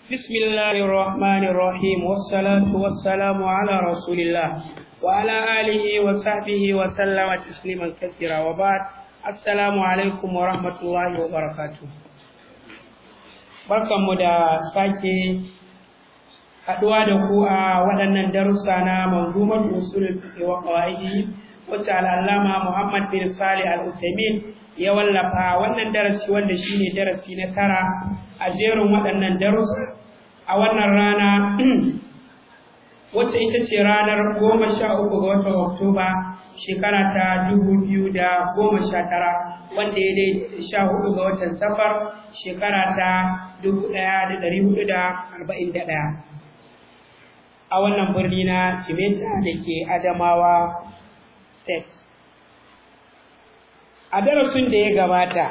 بسم الله الرحمن الرحيم والصلاة والسلام على رسول الله وعلى آله وصحبه وسلم تسليما كثيرا وبعد السلام عليكم ورحمة الله وبركاته barkanmu da sake haɗuwa da ku a waɗannan darussa na manzumar usul wa qawaidi wacce al'allama Muhammad bin Salih al-Uthaymeen ya wallafa wannan darasi wanda shine darasi na tara a jerin waɗannan darussa a wannan rana wacce ita ce ranar goma sha uku ga watan Oktoba shekara ta dubu biyu da goma sha tara wanda ya dai sha hudu ga watan safar shekara ta dubu ɗaya da ɗari hudu da arba'in da ɗaya a wannan birni na Jimeta da ke Adamawa State. A darasin da ya gabata,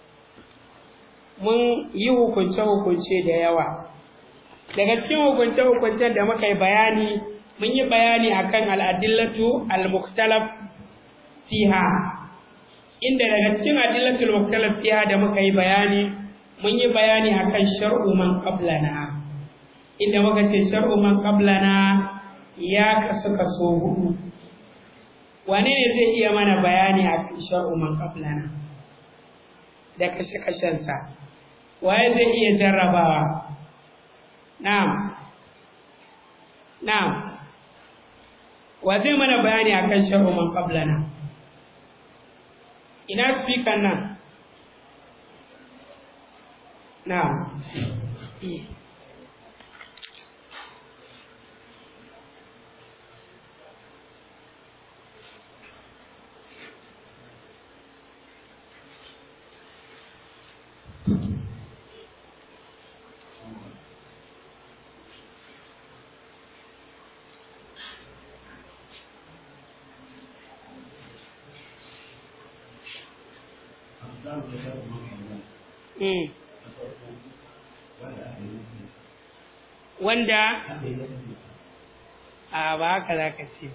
mun yi hukunce-hukunce da yawa. Daga cikin hukunce-hukuncen da muka yi bayani, mun yi bayani akan al'adillatu al-muktalaf fiha. Inda daga cikin adillatu al-muktalaf fiha da muka yi bayani, mun yi bayani akan shar'u man qablana. Inda muka ce shar'u man qablana ya kasu kaso hudu. wane ne zai iya mana bayani a kan shar'u man qablana da kashe-kashensa waye zai iya jarrabawa na'am na'am wa zai mana bayani akan shar'u man qablana ina speaker nan na'am wanda a ba haka za ka ce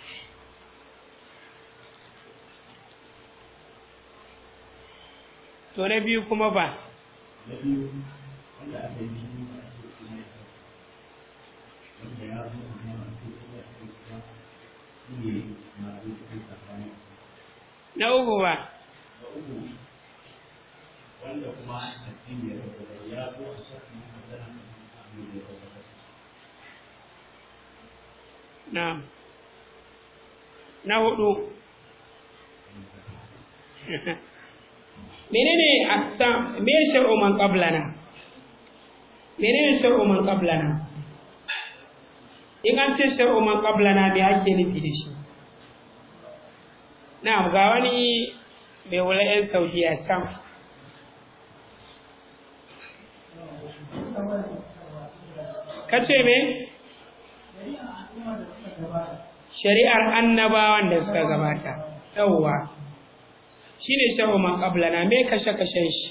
to na biyu kuma ba na uku ba wanda kuma addini ya rabu ya zo a shafi magana addini ya rabu na na hudu menene aksa me shar'u man qablana menene shar'u man qablana in an ce shar'u man qablana me ake nufi da shi na ga wani mai wula 'yan saudiya can ka ce me? shari'ar annabawan da suka gabata yawwa shi ne shahu man na me kashe-kashen shi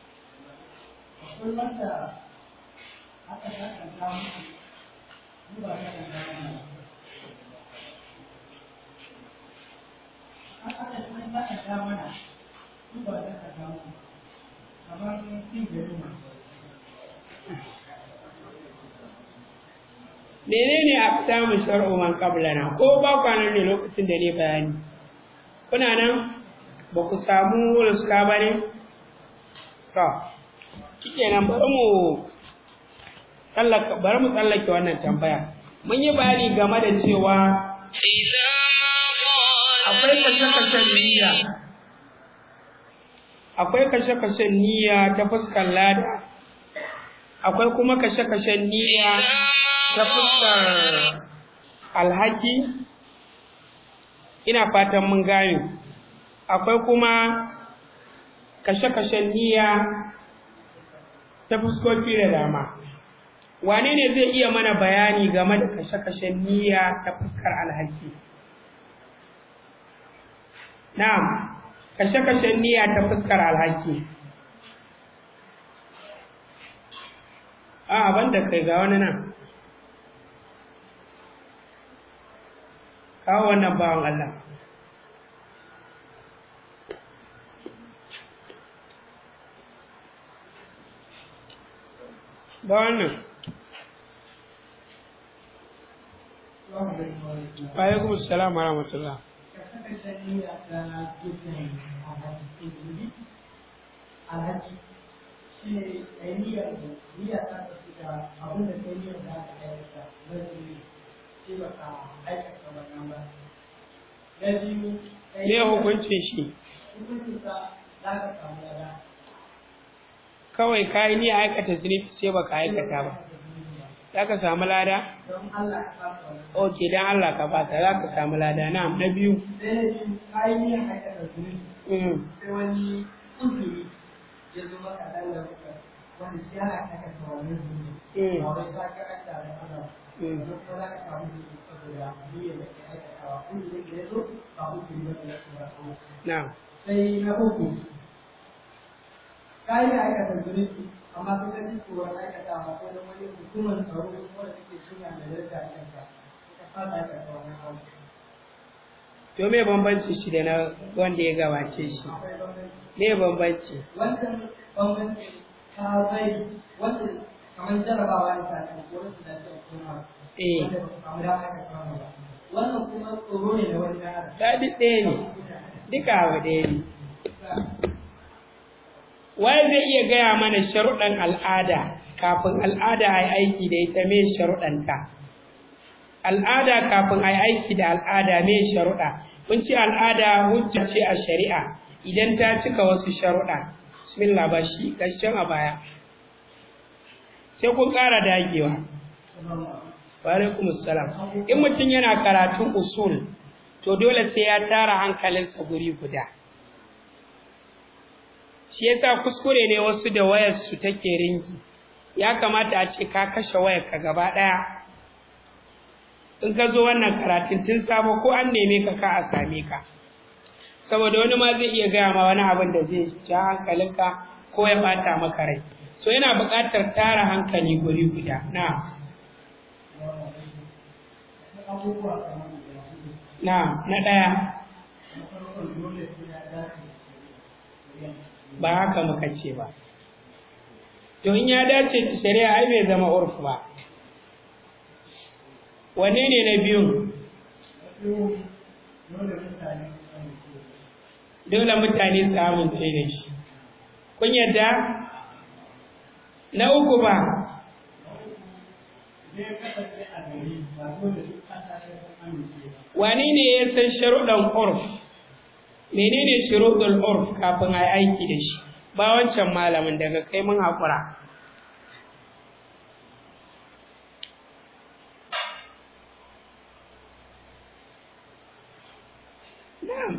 menene a samun shar'u man qablana ko ba kwanan ne lokacin da ne bayani kuna nan ba ku samu ruska ba ne to kike nan bari mu tsallaka bari mu tsallake wannan tambaya mun yi bayani game da cewa akwai kashe-kashen niyya akwai kashe-kashen niyya ta fuskar lada akwai kuma kashe-kashen niyya ta fuskar alhaki ina fatan mun gane akwai kuma kashe-kashen niyya ta fuskoki da dama wane ne zai iya mana bayani game da kashe-kashen niyya ta fuskar alhaki na'am kashe-kashen niyya ta fuskar alhaki a banda kai ga wani nan kawo wannan bawan Allah ba wannan alaikum assalam wa rahmatullah alhaji shi ne ɗaniyar da niyya ta kasu da abin da kai niyyar da aka aikata na jini shi ba ka aikata wannan ba na biyu me hukuncin shi hukuncin sa za ka samu lada kawai ka yi niyyar aikata zunubi sai baka aikata ba za ka samu lada don Allah ka fasa wannan ok dan Allah ka bata za ka samu lada na na biyu sai na biyu ka yi niyyar aikata zunubi mm. sai wani uzuri ya zo maka dan da kuka wanda shi yana aikata wannan zunubi Mm. ba wai za ka aikata da Allah Mm. don ko za ka samu zunubi saboda niyyar da ke aikatawa uzurin da ya zo ba uzuri ba da ya zo ba na sai na uku ka yi aikata zunubi amma sai ka ji tsoron aikata ba ko da wani hukumar tsaro wanda take suna da yarda a kanka ka fasa aikata wannan abu to me bambanci shi da na wanda ya gabace shi akwai bambanci me bambanci wannan bambanci ta bai wanda kamar jarabawa ne ta kan ko wasu da ta kuma eh wanda ba su samu dama ka samu ba wannan kuma tsoro ne da wani na adam daɗi ɗaya ne duka abu ɗaya ne waye zai iya gaya mana sharuɗan al'ada kafin al'ada a yi aiki da ita me sharuɗanta al'ada kafin a yi aiki da al'ada me sharuɗa kun ce al'ada hujja ce a shari'a idan ta cika wasu sharuɗa bismillah ba shi ƙarshen a baya sai kun ƙara dagewa wa alaikum salam in mutum yana karatun usul to dole sai ya tara hankalinsa guri guda shi yasa kuskure ne wasu da wayar su take ringi ya kamata a ce ka kashe wayar ka gaba daya in ka zo wannan karatun tun sabo ko an neme ka ka a same ka saboda wani ma zai iya gaya ma wani abin da zai ja hankalinka ko ya bata maka rai so yana buƙatar tara hankali guri guda na abubuwa kamar guda hudu na na ɗaya na farko dole sai ya dace da ba haka muka ce ba to in ya dace da shari'a ai bai zama urfu ba wanne ne na biyun wasu dole mutane su sani ko dole mutane su amince da shi kun yadda na uku ba idan ya kasance a gari ba dole duk ƙasa sai sun amince ba wani ne ya san sharuɗan urf menene shuruɗul urf kafin a yi aiki da shi ba wancan malamin daga kai mun haƙura na'am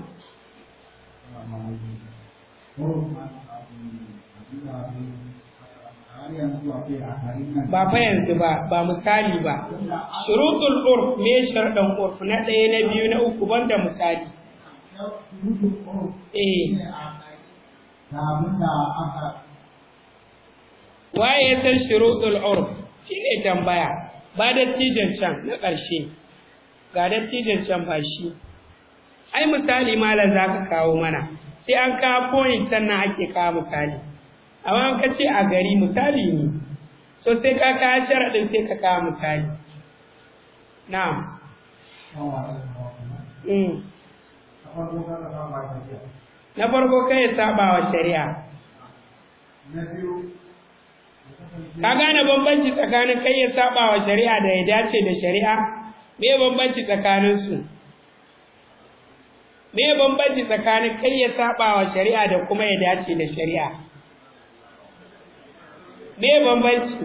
ba fa yanzu ba ba misali ba shurutul urf me sharɗan urf na ɗaya na biyu na uku banda misali eh waye ya san shurutul urf shine tambaya ba dattijan can na ƙarshe ga dattijan can ba shi ai misali malam zaka kawo mana sai an kawo point sannan ake kawo misali amma an ka ce a gari misali ne so sai ka kawo sharaɗin sai ka kawo misali na'am mm. na farko kai ya saba wa shari'a ka gane bambanci tsakanin kai ya saba wa shari'a da ya dace da shari'a me bambanci tsakanin su me bambanci tsakanin kai ya saba wa shari'a da kuma ya dace da shari'a me bambanci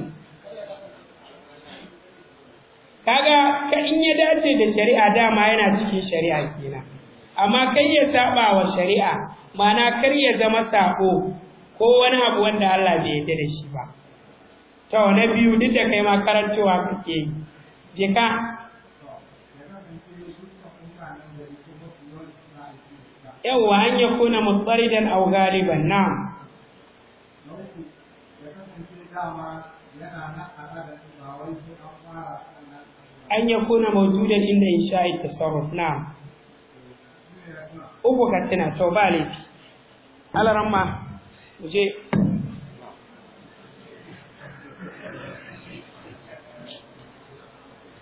kaga ka in ya dace da shari'a dama yana cikin shari'a kenan amma kai ya saba wa shari'a ma'ana kar ya zama sako ko wani abu wanda Allah bai yarda da shi ba to na biyu duk da kai ma karancewa kake yi je ka yawwa an ya kuna mutsaridan aw galiban na an ya kuna mawjudan inda insha'i tasarruf na uku ka tuna to ba laifi alaramma mu je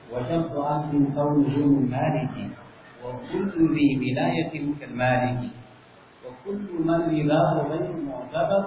وشرط عقد قوله من مالك وكل ذي ولاية كالمالك وكل من رضاه غير معتبر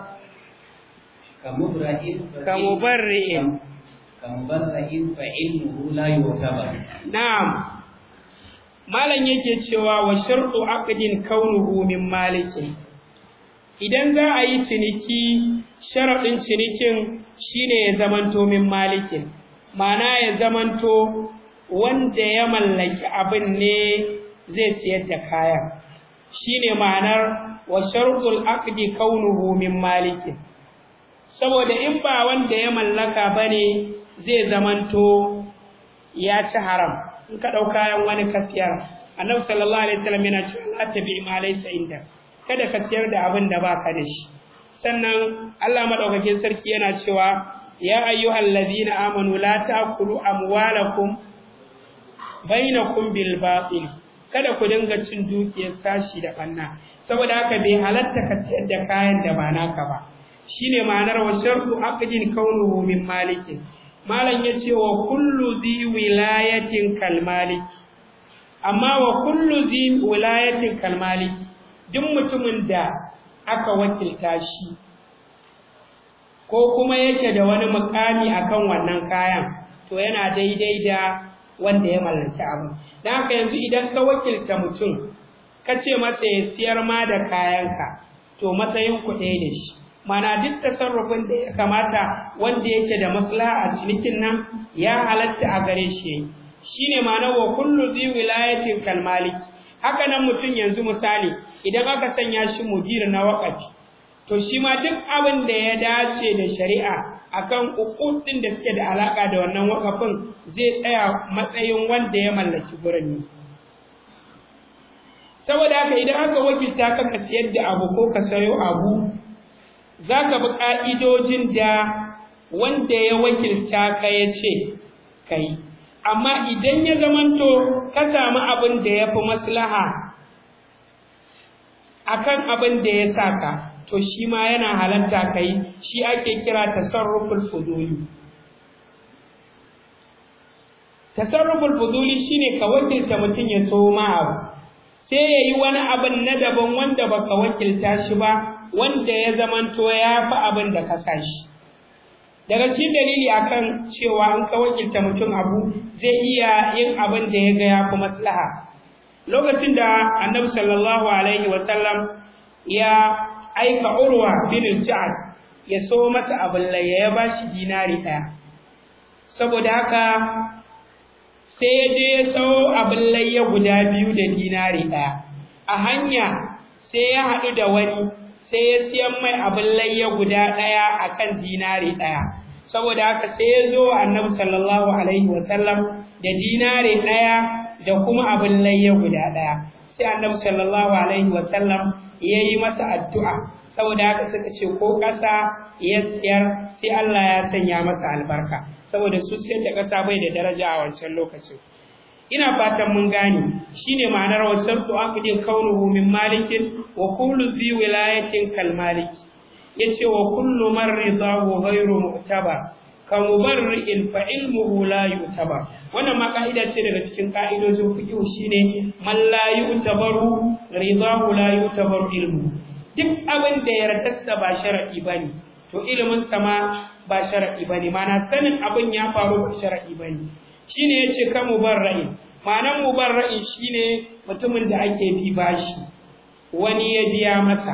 كمبرئ كمبرئ كمبرئ فعلمه لا يعتبر na'am malam yake cewa wa shartu aqdin kaunuhu min malikin idan za a yi ciniki sharaɗin cinikin shine ya zamanto min malikin ma'ana ya zamanto wanda ya mallaki abin ne zai siyar da kayan shine ma'anar wa shartul aqdi kaunuhu min malikin saboda in ba wanda ya mallaka bane zai zamanto ya ci haram in ka ɗau kayan wani kasiyar annabi sallallahu alaihi wasallam yana cewa la tabi ma laysa inda kada ka siyar da abin da baka da shi sannan Allah madaukakin sarki yana cewa ya ayyuhal ladina amanu la ta'kulu amwalakum bainakum bil batil kada ku dinga cin dukiyar sashi da banna saboda haka bai halatta ka siyar da kayan da ba naka ba shine ma'anar wa shartu aqdin kaunuhu min malikin malam yace wa kullu zi wilayatin kal malik amma wa kullu zi wilayatin kal malik duk mutumin da aka wakilta shi ko kuma yake da wani mukami akan wannan kayan to yana daidai da wanda ya mallaki abin dan haka yanzu idan ka wakilta mutum ka ce masa ya siyar ma da kayanka to matsayin ku ɗaya da shi mana duk tasarrufin da ya kamata wanda yake da maslaha a cinikin nan ya halatta a gare shi shine ma'ana wa kullu zi wilayatin kal malik haka nan mutum yanzu misali idan aka sanya shi mudir na waqafi to shi ma duk abin da ya dace da shari'a akan uqudin da suke da alaka da wannan waqafin zai tsaya matsayin wanda ya mallaki gurin saboda haka idan aka wakilta ka ka siyar da abu ko ka sayo abu za ka bi ƙa'idojin da wanda ya wakilta ka ya ce ka yi amma idan ya zamanto ka samu abin da ya fi maslaha akan abin da ya sa ka to shi ma yana halatta ka yi shi ake kira tasarruful fuduli tasarruful fuduli shine ka wakilta mutum ya so ma abu sai ya yi wani abin na daban wanda baka wakilta shi ba wanda ya zamanto ya fi abin da ka sa shi daga cikin dalili akan cewa an ka wakilta mutum abu zai iya yin abin da ya ga ya fi maslaha lokacin da annabi sallallahu alaihi wa sallam ya aika urwa bin ja'ad ya so mata abin laye ya bashi dinari ɗaya saboda haka sai ya je ya sau abin layya guda biyu da dinari ɗaya a hanya sai ya haɗu da wani sai ya siyan mai abin layya guda ɗaya a kan dinari ɗaya saboda haka sai ya zo annabi sallallahu alaihi wasallam da dinari ɗaya da kuma abin layya guda ɗaya sai annabi sallallahu alaihi wasallam ya yi masa addu'a saboda haka suka ce ko ƙasa ya siyar sai Allah ya sanya masa albarka saboda su siyar da ƙasa bai da daraja a wancan lokacin ina fatan mun gane shine ma'anar wasartu aqdin kaunuhu min malikin wa kullu zi wilayatin kal malik yace wa kullu man ridahu ghayru mu'tabar ka mubarri'in fa ilmuhu la yu'tabar wannan ma ka'ida ce daga cikin ka'idojin fiqh shine man la yu'tabaru ridahu la yu'tabaru ilmu duk abin da yardarsa ba shar'i bane to ilimin sa ma ba shar'i bane mana sanin abin ya faru ba shar'i bane shine yace ka mubarra'in ma'anan mubarra'in shine mutumin da ake bi bashi wani ya biya masa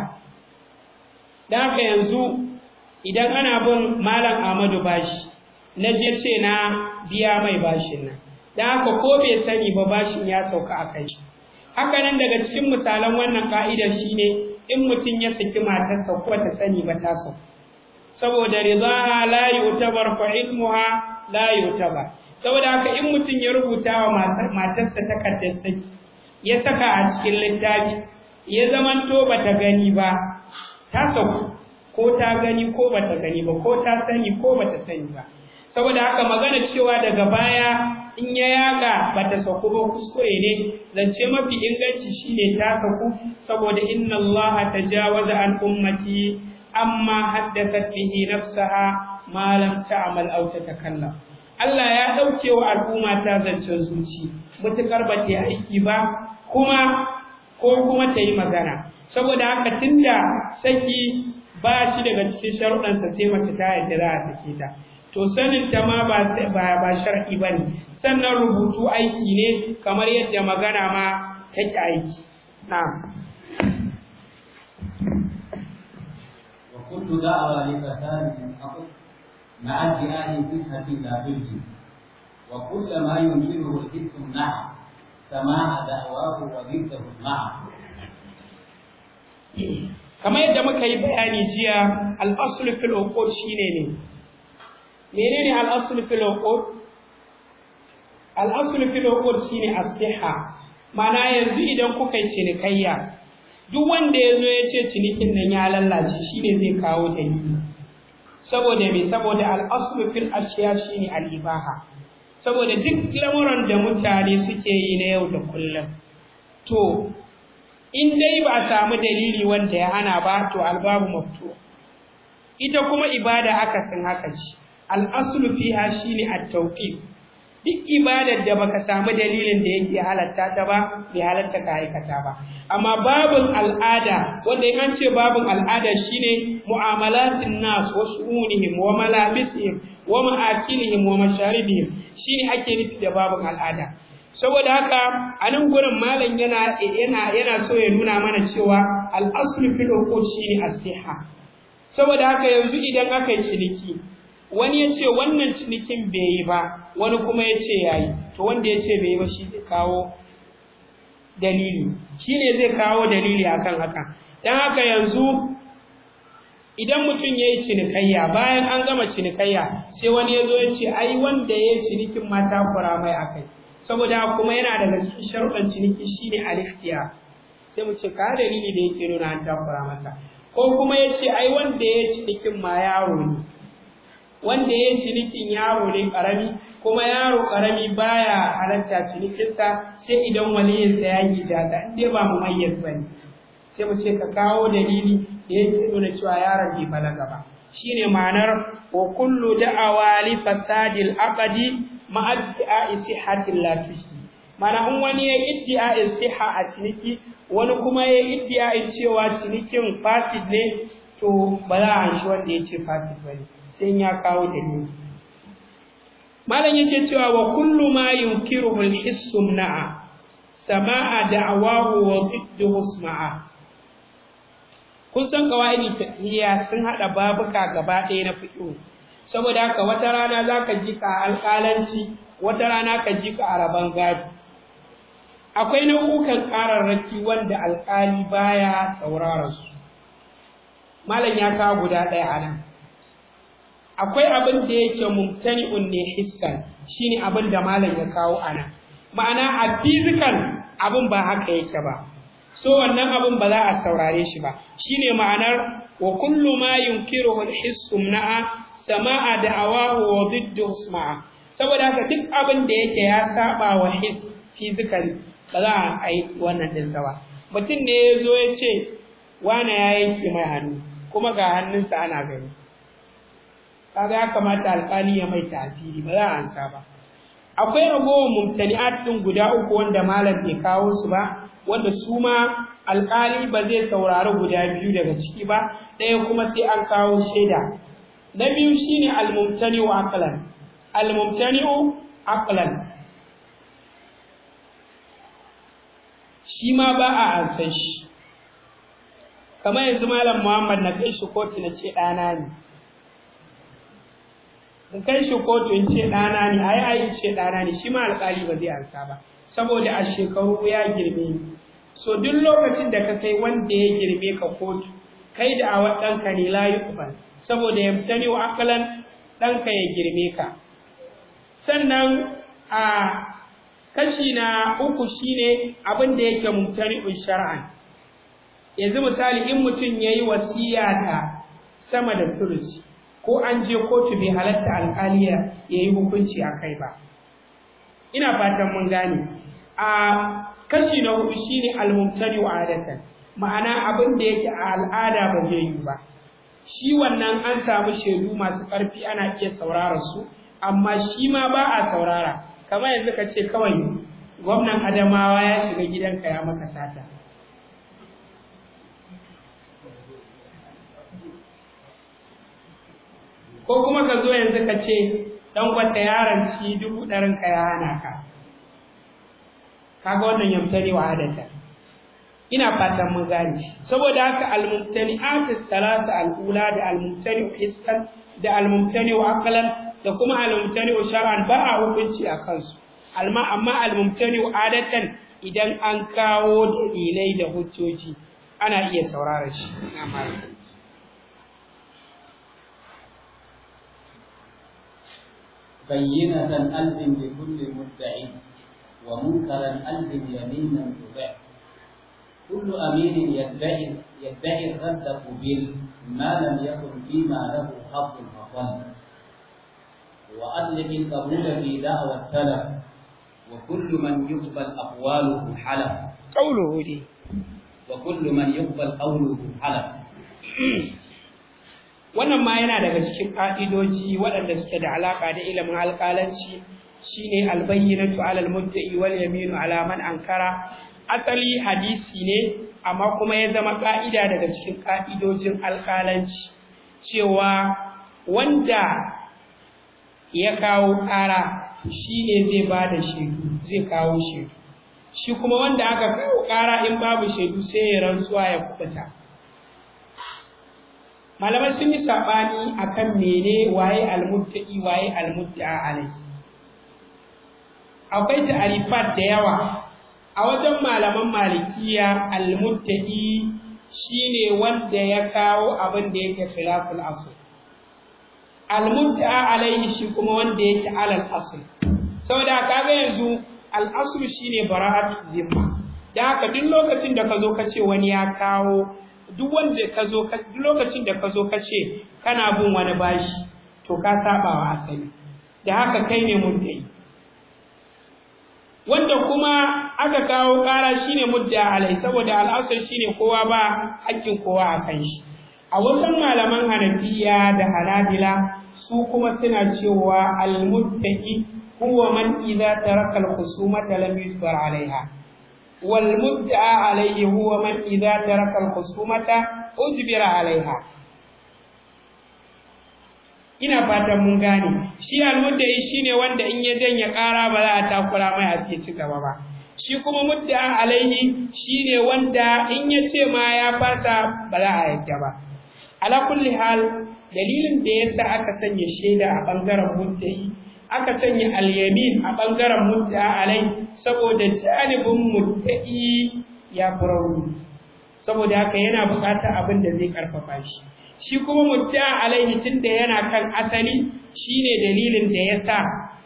dan haka yanzu idan ana bin malam Ahmadu bashi na je ce na biya mai bashin nan dan haka ko bai sani ba bashin ya sauka a kai shi haka nan daga cikin misalan wannan ka'idar shine in mutum ya saki matarsa ko ta sani ba ta sauka saboda ridaha la yutabar fa ilmuha la yutabar saboda haka in mutum ya rubuta wa matarsa takardar saki ya saka a cikin littafi ya zamanto bata gani ba ta sauku ko ta gani ko bata gani ba ko ta sani ko bata sani ba saboda haka magana cewa daga baya in ya yaga bata sauku ba kuskure ne zance mafi inganci shine ta sauku saboda inna allaha tajawaza an ummati amma haddathat bihi nafsaha ma lam ta'mal aw tatakallam Allah ya ɗauke wa al'umma ta zancen zuci mutukar ba ta yi aiki ba kuma ko kuma ta yi magana saboda haka tunda saki ba shi daga cikin sharuɗansa sai mace ta yadda za a sake ta to sanin ta ma ba ba ba shar'i bane sannan rubutu aiki ne kamar yadda magana ma take aiki na'am وكل دعوى لفساد حقق مع ادعاء صحة لا تلزم وكل ما ينكره الحس مع سماع دعواه وضده مع kamar yadda muka yi bayani jiya al-asl fil uqud shine ne menene al-asl fil uqud al-asl fil uqud shine as-sihha mana yanzu idan kuka yi cinikayya duk wanda ya zo ya ce cinikin nan ya lallace shine zai kawo dalili saboda me saboda al-asl fil ashiya shine al-ibaha saboda duk lamuran da mutane suke yi na yau da kullum to in dai ba a samu dalili wanda ya hana ba to albabu maftu ita kuma ibada akasin haka ce al-aslu fiha shine at-tawqif duk ibadar da baka samu dalilin da yake halatta ta ba bai halatta ka aikata ba amma babun al'ada wanda in an ce babun al'ada shine mu'amalatin nas wa shu'unihim wa malabisihim wa ma'akilihim wa masharibihim shine ake nufi da babun al'ada saboda haka a nan gurin malam yana yana yana so ya nuna mana cewa al-aslu fil uqud shine as-siha saboda haka yanzu idan aka yi ciniki wani ya ce wannan cinikin bai yi ba wani kuma ya ce ya yi to wanda ya ce bai yi ba shi zai kawo dalili shi ne zai kawo dalili akan haka don haka yanzu idan mutum ya yi cinikayya bayan an gama cinikayya sai wani ya zo ya ce ai wanda ya yi cinikin mata kura mai akai saboda kuma yana daga cikin sharuɗan ciniki shine aliftiya sai mu ce ka dalili da yake nuna an takura mata ko kuma ya ce ai wanda ya yi cinikin ma yaro ne wanda ya cinikin yaro ne karami kuma yaro karami baya halatta cinikinsa sai idan waliyinsa ya yi jaga in dai ba mu mayyaz bane sai mu ce ka kawo dalili da yake nuna cewa yaron bai balaga ba shine ma'anar wa kullu da'awa li fasadil aqdi ma adda'i sihhatil lafihi mana in wani ya iddia'in siha a ciniki wani kuma ya iddia'in cewa cinikin fasid ne to ba za a shi wanda ya ce fasid bane sai ya kawo dalili malam yake cewa wa kullu ma yunkiruhu al-hissu na'a sama'a da'awahu wa didduhu isma'a kun san qawaidi fiqhiyya sun hada babuka gaba ɗaya na fiqh saboda haka wata rana zaka ji ka alƙalanci wata rana ka ji ka araban gado akwai nau'ukan ƙararraki wanda alƙali baya saurara su malam ya kawo guda ɗaya a nan akwai abin da yake mumtani'un ne hissan shine abin da malam ya kawo ana ma'ana a physical abin ba haka yake ba so wannan abin ba za a saurare shi ba shine ma'anar wa kullu ma yunkiruhu al-hissu na'a sama'a da'awahu wa diddu isma'a saboda haka duk abin da yake ya saba wa his physical ba za a yi wannan din sa ba mutum ne ya zo ya ce wane ya yanke mai hannu kuma ga hannunsa ana gani kaga ya kamata alƙali ya mai tasiri ba za a ansa ba akwai ragowar mumtani'at din guda uku wanda malam bai kawo su ba wanda su ma alƙali ba zai saurari guda biyu daga ciki ba ɗaya kuma sai an kawo shaida na biyu shine al-mumtani'u aqlan al-mumtani'u aqlan shi ma ba a ansan shi kamar yanzu malam Muhammad na kai shi kotu na ce ɗana ne in kai shi kotu in ce ɗana ne ai ai in ce ɗana ne shi ma alƙali ba zai ansa ba saboda a shekaru ya girme ni so duk lokacin da ka kai wanda ya girme ka kotu kai da awa ɗanka ne la yuqbal saboda ya mutane wa akalan ɗanka ya girme ka sannan a kashi na uku shine abin da yake mumtani'un shar'an yanzu misali in mutum yayi wasiya da sama da turusi ko an je kotu bai halatta alƙaliya ya yi hukunci a kai ba ina fatan mun gane a kashi na hudu shine almumtani wa adatan ma'ana abin da yake a al'ada ba zai yi ba shi wannan an samu shaidu masu ƙarfi ana iya saurara su amma shi ma ba a saurara kamar yanzu ka ce kawai gwamnan adamawa ya shiga gidanka ya maka sata ko kuma ka zo yanzu ka ce dan gwata yaron ci dubu ɗarin ka ya hana ka kaga wannan yamtari wa adata ina fatan mun gane saboda haka al-mumtani'at thalatha al-ula da al-mumtani hissan da al-mumtani aqlan da kuma al-mumtani shar'an ba a hukunci a kansu alma amma al-mumtani adatan idan an kawo dalilai da hujjoji ana iya saurara shi ina malaka بينة ألزم لكل مدعي ومنكرا ألزم يمينا تطع كل أمين يدعي يدعي الرد قبل ما لم يكن فيما له حظ فضل وأطلق القبول في دعوى السلف وكل من يقبل أقواله حلف قوله دي وكل من يقبل قوله حلف wannan ma yana daga cikin ƙa'idoji waɗanda suke da alaƙa da ilimin alƙalanci shine albayyinatu alal mudda'i wal yaminu ala man ankara asali hadisi ne amma kuma ya zama ƙa'ida daga cikin ƙa'idojin alƙalanci cewa wanda ya kawo ƙara shine zai ba da shaidu zai kawo shaidu shi kuma wanda aka kawo ƙara in babu shaidu sai ya rantsuwa ya kubuta malamai sun yi saɓani akan mene waye almuttaqi waye almudda'a alai akwai ta'arifat da yawa a wajen malaman malikiya almuttaqi shine wanda ya kawo abin da yake khilaful asl almudda'a alaihi shi kuma wanda yake alal asl saboda kaga yanzu al asl shine bara'atu zimma da haka duk lokacin da ka zo ka ce wani ya kawo duk wanda ka zo duk lokacin da ka zo ka ce kana bin wani bashi to ka saba wa asali da haka kai ne muddai wanda kuma aka kawo ƙara shine mudda alai saboda al'asar shine kowa ba hakkin kowa a kan shi a wasan malaman hanafiya da hanabila su kuma suna cewa al-muttaqi huwa man idza taraka al-khusumata lam yusbar alaiha والمدعى عليه هو من إذا ترك الخصومة أجبر عليها ina fatan mun gane shi almuddai shine wanda in ya janye ƙara ba za a takura mai a ci gaba ba shi kuma mudda alaihi shine wanda in ya ce ma ya fasa ba za a yadda ba ala kulli hal dalilin da yasa aka sanya shaida a bangaren muddai aka sanya al-yamin a bangaren mudda alai saboda janibin muddai ya furauni saboda haka yana buƙatar abin da zai karfafa shi shi kuma mudda alaihi tunda yana kan asali shine dalilin da yasa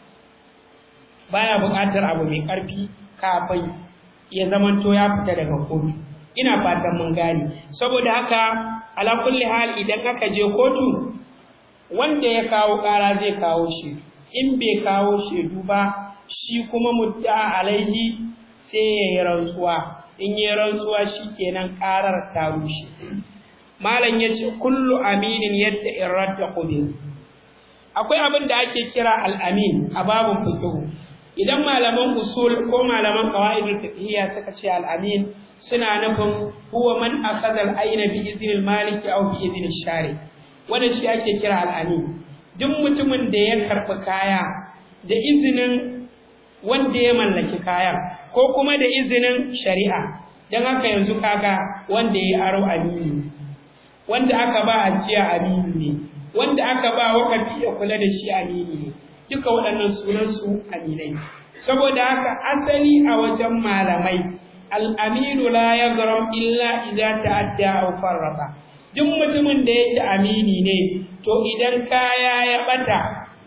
baya buƙatar abu mai ƙarfi kafin ya zamanto ya fita daga kotu ina fatan mun gane saboda haka ala kulli hal idan aka je kotu wanda ya kawo ƙara zai kawo shi in bai kawo shaidu ba shi kuma mudda alaihi sai ya yi rantsuwa in yi rantsuwa shi kenan ƙarar ta rushe malam ya ce kullu aminin yadda in radda kubil akwai abin da ake kira al'amin a babin fiqh idan malaman usul ko malaman qawaidul fiqhiyya suka ce al'amin suna nufin huwa man akhadha al-ayna bi idhnil malik aw bi idhnil shari wannan shi ake kira al'amin duk mutumin da ya karɓi kaya da izinin wanda ya mallaki kayan ko kuma da izinin shari'a don haka yanzu kaga wanda ya aro amini wanda aka ba ajiya amini ne wanda aka ba wakafi ya kula da shi amini ne duka waɗannan sunansu aminai saboda haka asali a wajen malamai al'aminu la ya illa idza ta'adda aw farraqa duk mutumin da yake amini ne to idan kaya ya bata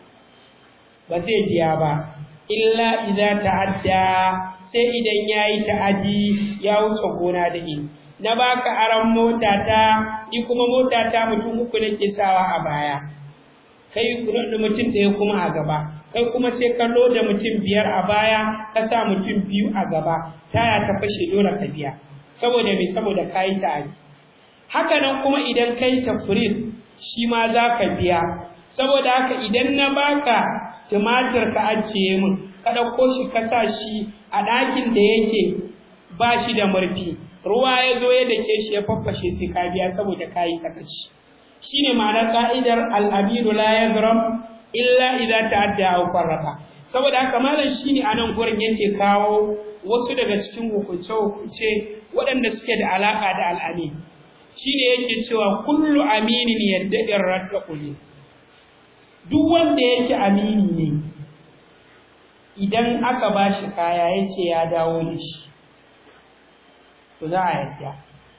ba zai biya ba illa idza ta'adda sai idan yayi ta'adi ya wuce gona da ni na baka aran mota ta ni kuma mota ta mutum uku nake sawa a baya kai da mutum ɗaya kuma a gaba kai kuma sai ka da mutum biyar a baya ka sa mutum biyu a gaba taya ta fashe dole ka biya saboda me saboda kayi ta'adi haka nan kuma idan kai tafrid shi ma za ka biya saboda haka idan na baka tumatir ka ajiye min ka ɗauko shi ka sa shi a ɗakin da yake ba shi da murfi ruwa ya zo ya dake shi ya faffashe sai ka biya saboda ka yi sakaci shine ma'anar ka'idar al'abidu la yazram illa idza ta'adda aw farraqa saboda haka malam shine anan gurin yake kawo wasu daga cikin hukunce hukunce waɗanda suke da alaka da al'amin shine yake cewa kullu aminin yadda'ir raddaquli duk wanda yake amini ne idan aka bashi kaya yace ya dawo da shi to za a yadda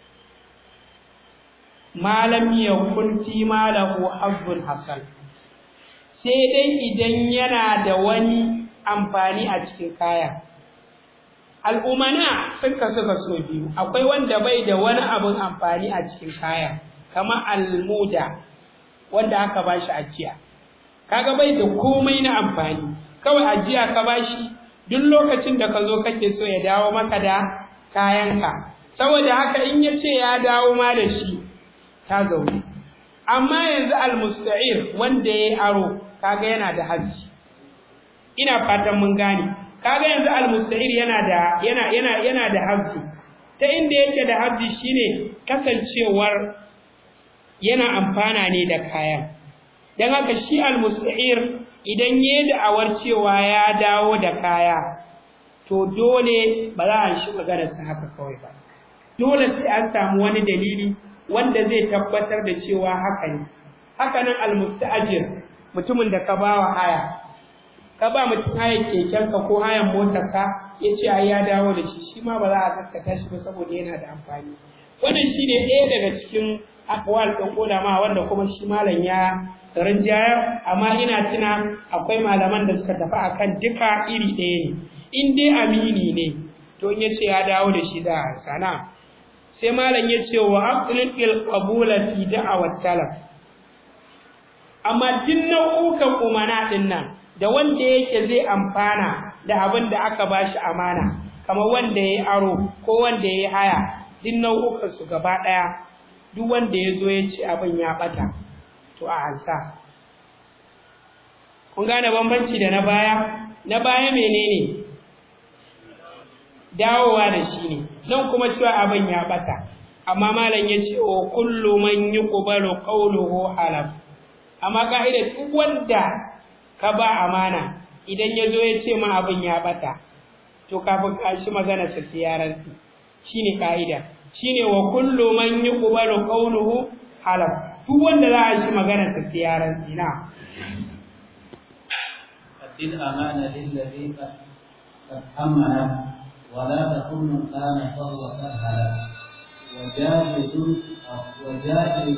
malam yakun fi malahu hazzun hasan sai dai idan yana da wani amfani a cikin kaya al'umana sun kasu kaso biyu akwai wanda bai da wani abin amfani a cikin kaya kamar almuda wanda aka bashi ajiya kaga bai da komai na amfani kawai ajiya ka bashi duk lokacin da ka zo kake so ya dawo maka da kayanka saboda haka in ya ce ya dawo ma da shi ta zaune amma yanzu almusta'ir wanda ya aro kaga yana da haji ina fatan mun gane kaga yanzu almusta'ir yana da yana yana yana da haji ta inda yake da haji shine kasancewar yana amfana ne da kayan dan haka shi almusta'ir idan yayi da'awar cewa ya dawo da kaya to dole ba za a shi maganarsa haka kawai ba dole sai an samu wani dalili wanda zai tabbatar da cewa haka ne haka nan almusta'jir mutumin da ka bawa haya ka ba mutum haya kekenka ko hayan motarka ya ce ai ya dawo da shi shi ma ba za a gaskata shi ba saboda yana da amfani wannan shine ɗaya daga cikin akwal ɗin ulama wanda kuma shi malam ya rinjayar amma ina tuna akwai malaman da suka tafi akan duka iri ɗaya ne in dai amini ne to in yace ya dawo da shi da sana sai malam ya ce wa aqlil qabula fi da'awat talab amma din nau'ukan umana din nan da wanda yake zai amfana da abin da aka bashi amana kamar wanda yayi aro ko wanda yayi haya din nau'ukan su gaba daya duk wanda ya zo ya ce abin ya bata to a ansa kun gane bambanci da na baya na baya menene dawowa da shi ne nan kuma cewa abin ya bata amma malam ya ce o kullu man yuqbalu qawluhu halaf amma ka'ida duk wanda ka ba amana idan ya zo ya ce ma abin ya bata to kafin ka shi magana ta siyarar shine ka'ida shine wa kullu man yuqbalu qawluhu halaf duk wanda za a shi magana ta siyarar ina أدي الأمانة للذي قد أمنه ولا تكن من كان فهو سهل وجاهز وجاهز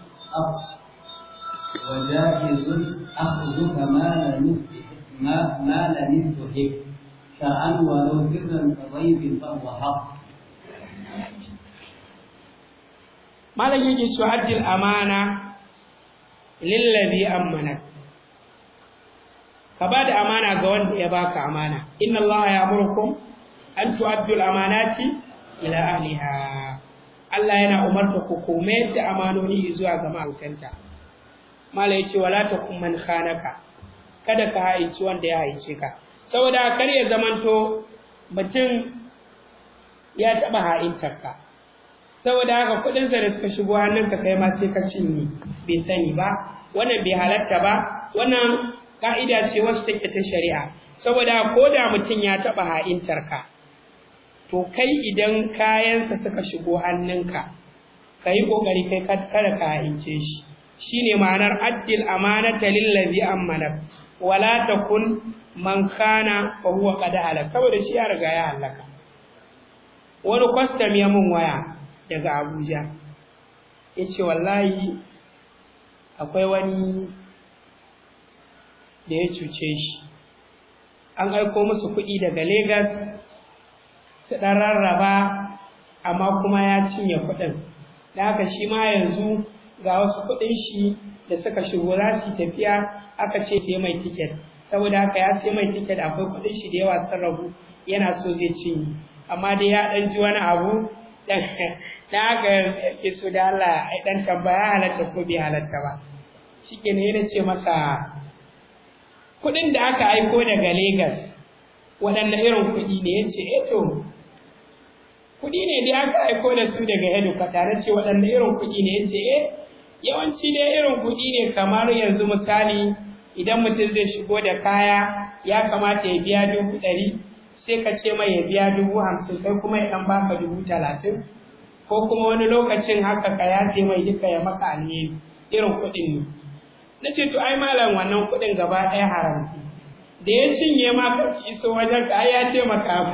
وجاهز أخذك ما لم ما ما لم يستحق شرعا ولو سرا كضيف فهو حق malam yake cewa addil amana lillazi amana ka ba da amana ga wanda ya baka amana inna allaha ya'murukum an tu'addu al-amanati ila ahliha Allah yana umarta ku kome da amanoni zuwa ga ma'aikanta mala yace wala takum man khanaka kada ka haici wanda ya haice ka saboda kar ya zamanto mutum ya taba ha'intar ka saboda haka kudin sa da suka shigo hannunka kai ma sai ka cinye bai sani ba wannan bai halatta ba wannan ka'ida ce wasu take ta shari'a saboda ko da mutum ya taba ha'intar ka to kai idan kayansa suka shigo hannunka ka yi ƙoƙari kai kada ka ha'ince shi shine ma'anar addil amanata lillazi amana wala takun man khana fa huwa qad halak saboda shi ya riga ya halaka wani kwastam ya mun waya daga Abuja yace wallahi akwai wani da ya cuce shi an aiko musu kuɗi daga Lagos su ɗan rarraba amma kuma ya cinye kuɗin da haka shi ma yanzu ga wasu kuɗin shi da suka shigo za su tafiya aka ce sai mai tiket saboda haka ya sai mai tiket akwai kuɗin shi da yawa sun rabu yana so zai cinye amma dai ya ɗan ji wani abu da haka ke so da Allah ya ɗan tambaya halatta ko bai halatta ba shi ke ne ce masa kuɗin da aka aiko daga Legas waɗanne irin kuɗi ne ya ce eto kuɗi ne da aka aiko da su daga Enukwata na ce waɗanne irin kuɗi ne ya ce eh yawanci dai irin kuɗi ne kamar yanzu misali idan mutum zai shigo da kaya ya kamata ya biya dubu ɗari sai ka ce mai ya biya dubu hamsin kai kuma ya ɗan baka dubu talatin ko kuma wani lokacin haka ka yafe mai duka ya maka alheri irin kuɗin ne na ce to ai malam wannan kuɗin gaba ɗaya haramci da ya cinye ma ka iso wajen ka ai ya taimaka ma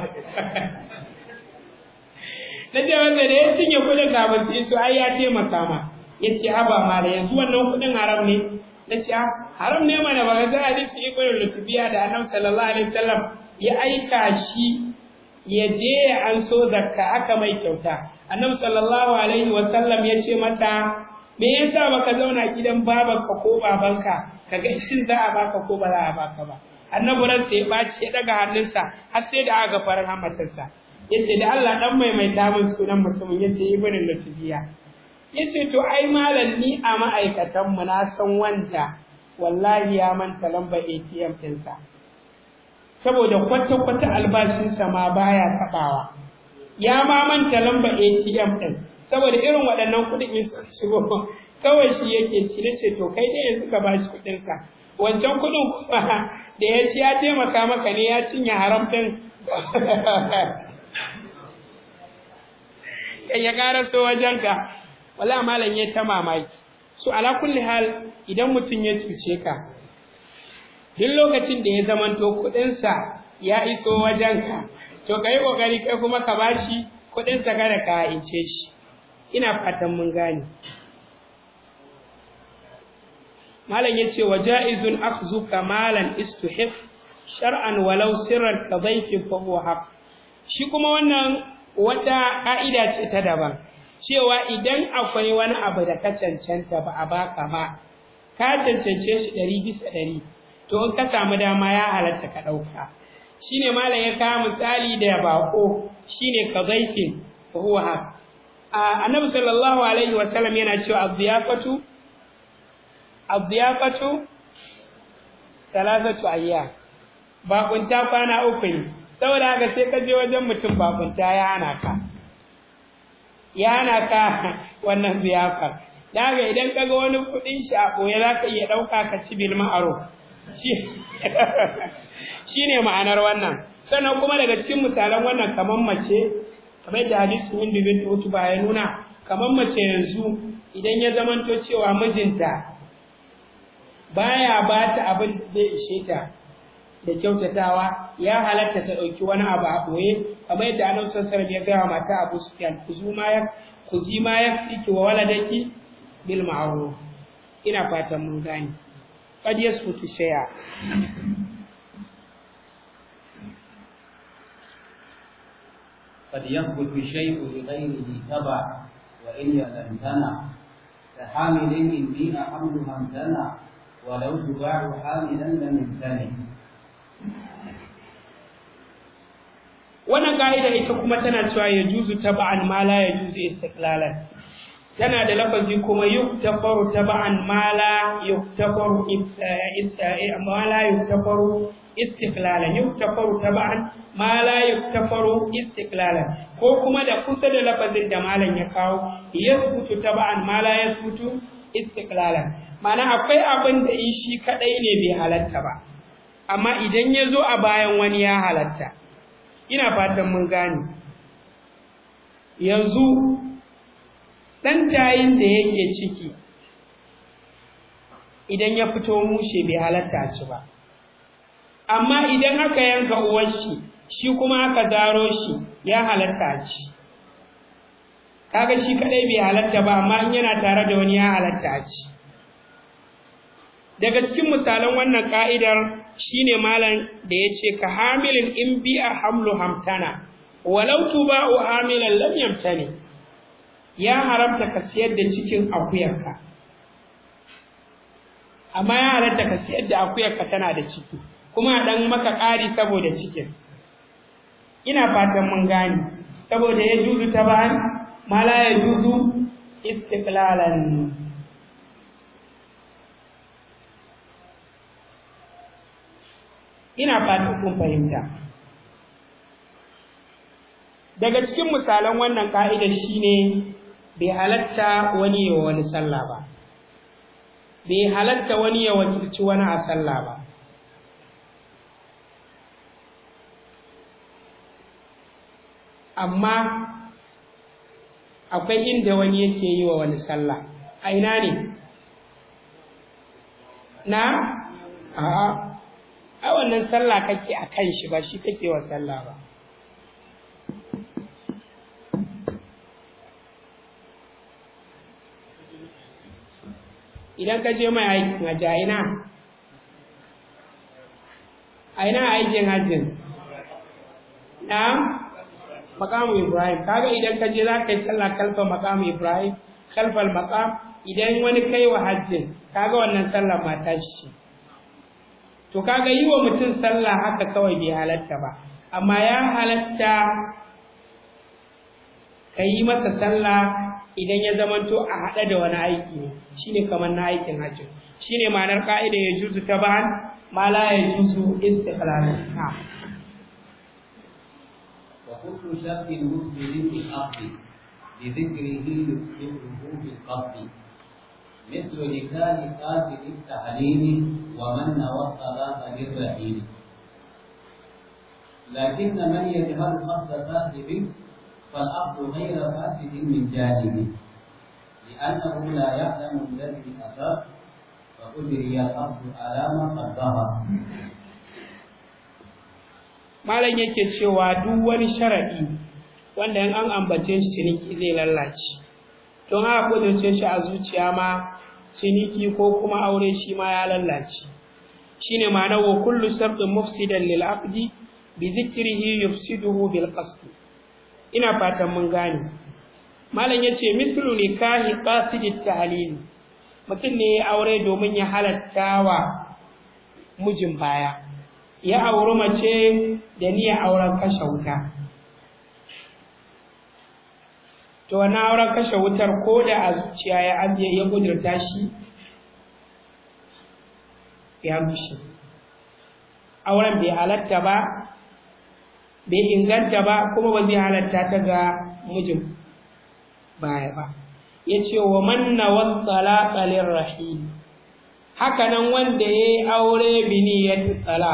na ce wanda da ya cinye kuɗin kafin su iso ai ya taimaka ma ya ce haba malam yanzu wannan kuɗin haram ne na ce haram ne mana ba ga za a dace ibn lutubiya da annabi sallallahu alaihi wasallam ya aika shi ya je ya anso zakka aka mai kyauta annabi sallallahu alaihi wasallam ya ce masa me yasa baka zauna gidan babanka ko babanka kaga shin za a baka ko ba za a baka ba annabi ran sai ya baci ya daga hannunsa har sai da aka farar hamatarsa yace da Allah dan maimaita min sunan mutumin yace ibn lutubiya yace to ai malam ni a ma'aikatan mu na san wanda wallahi ya manta lambar ATM ɗinsa saboda kwata-kwata albashinsa ma baya taɓawa ya ma manta lambar ATM ɗin saboda irin waɗannan kuɗin in suka shigo kawai shi yake ci da ce to kai dai yanzu ka bashi kuɗinsa wancan kuɗin kuma da ya ci ya taimaka maka ne ya cinye haram ɗin ya ƙara so wajenka wala malam ya ta mamaki so ala kulli hal idan mutum ya cuce ka duk lokacin da ya zamanto kuɗinsa ya iso wajenka to ka yi ƙoƙari kai kuma ka bashi kuɗinsa kada ka ince shi ina fatan mun gane malam ya ce wa ja'izun akhzuka malan istuhif shar'an walau sirran ka dhayfin fa huwa haq shi kuma wannan wata ka'ida ce ta daban cewa idan akwai wani abu da ka cancanta ba a baka ba ka cancance shi ɗari bisa ɗari to in ka samu dama ya halatta ka ɗauka shine malam ya kawo misali da bako shine ka zaifin huwa haq annabi sallallahu alaihi wa sallam yana cewa az-ziyafatu az-ziyafatu thalathatu ayyam bakunta kwana uku ne saboda haka sai ka je wajen mutum bakunta ya hana ka ya hana ka wannan ziyafar da haka idan ka ga wani kuɗin shi a ɓoye za ka iya ɗauka ka ci bil ma'aro shi ne ma'anar wannan sannan kuma daga cikin misalan wannan kamar mace kamar da hadisi wanda bin tutu ba ya nuna kamar mace yanzu idan ya zamanto cewa mijinta baya ba ta abin da zai ishe ta da kyautatawa ya halatta ta ɗauki wani abu a ɓoye kamar yadda annabi sallallahu ya gaya mata Abu Sufyan kuzuma ya kuzima ya fiki wa waladaki bil ma'ruf ina fatan mun gane qad yasfutu shay'a قد يثبت الشيء لغيره تبع وإن يتمتنع كحامل إن بيع حملها امتنع ولو تباع حاملا لم يمتنع wannan ka'ida ita kuma tana cewa ya juzu taba'an ma la ya juzu istiqlalan tana da lafazi kuma yuktafaru taba'an ma la yuktafaru ma la yuktafaru istiqlalan yuktafaru taba'an ma la yuktafaru istiqlalan ko kuma da kusa da lafazin da malam ya kawo yasbutu taba'an ma la yasbutu istiqlalan ma'ana akwai abin da in shi kadai ne bai halatta ba amma idan ya zo a bayan wani ya halatta ina fatan mun gane yanzu ɗan tayin da yake ciki idan ya fito mushe bai halatta ci ba amma idan aka yanka uwar shi shi kuma aka zaro shi ya halatta ci kaga shi kadai bai halatta ba amma in yana tare da wani ya halatta ci daga cikin misalan wannan ka'idar shine malam da yace ka hamilin in bi'a hamlu hamtana walau tuba'u hamilan lam yamtani ya haramta ka siyar da cikin akuyarka amma ya halatta ka siyar da akuyarka tana da ciki kuma dan maka ƙari saboda cikin ina fatan mun gane saboda ya juzu ta bayan ma la ya juzu istiqlalan ina fatan kun fahimta daga cikin misalan wannan ka'idar shine bai halatta wani ya wani sallah ba bai halatta wani ya wakilci wani a sallah ba amma akwai inda wani yake yi wa wani sallah a ina ne na a'a a wannan sallah kake a kan shi ba shi kake wa sallah ba idan ka je mai aikin hajji a ina a ina aikin hajjin na makamu ibrahim kaga idan ka je za ka yi sallah kalfa makamu ibrahim kalfal makam idan wani kai wa hajjin kaga wannan sallah mata shi to kaga yi wa mutum sallah haka kawai bai halatta ba amma ya halatta ka yi masa sallah idan ya zamanto a haɗe da wani aiki ne shine kamar na aikin hajji shine ma'anar ka'ida ya juzu ta ba'an ma la ya juzu istiqlalan وكل شرط مسلم في الأصل بذكره يذكره بالقصد مثل لسان قاتل التعليم ومن نوى الصلاة للرحيل لكن من يجهل قصد صاحب فالأصل غير فاسد من جانبه لأنه لا يعلم الذي أصاب فأجري الأصل على ما قد ظهر malam yake cewa duk wani sharadi wanda in an ambace shi ciniki zai lallace don haka kudurce shi a zuciya ma ciniki ko kuma aure shi ma ya lallace shine ma'ana wa kullu shartin mufsidan lil aqdi bi dhikrihi yufsiduhu bil qasd ina fatan mun gane malam yace mithlu nikahi qasidit tahlil mutum ne ya aure domin ya halatta wa mijin baya ya auri mace da niyyar auren kashe wuta to wannan auren kashe wutar ko da a zuciya ya ajiye ya kudurta shi ya rushe auren bai halatta ba bai inganta ba kuma ba zai halatta ta ga mijin baya ba ya ce wa manna wasu rahim haka nan wanda ya yi aure bini ya tsala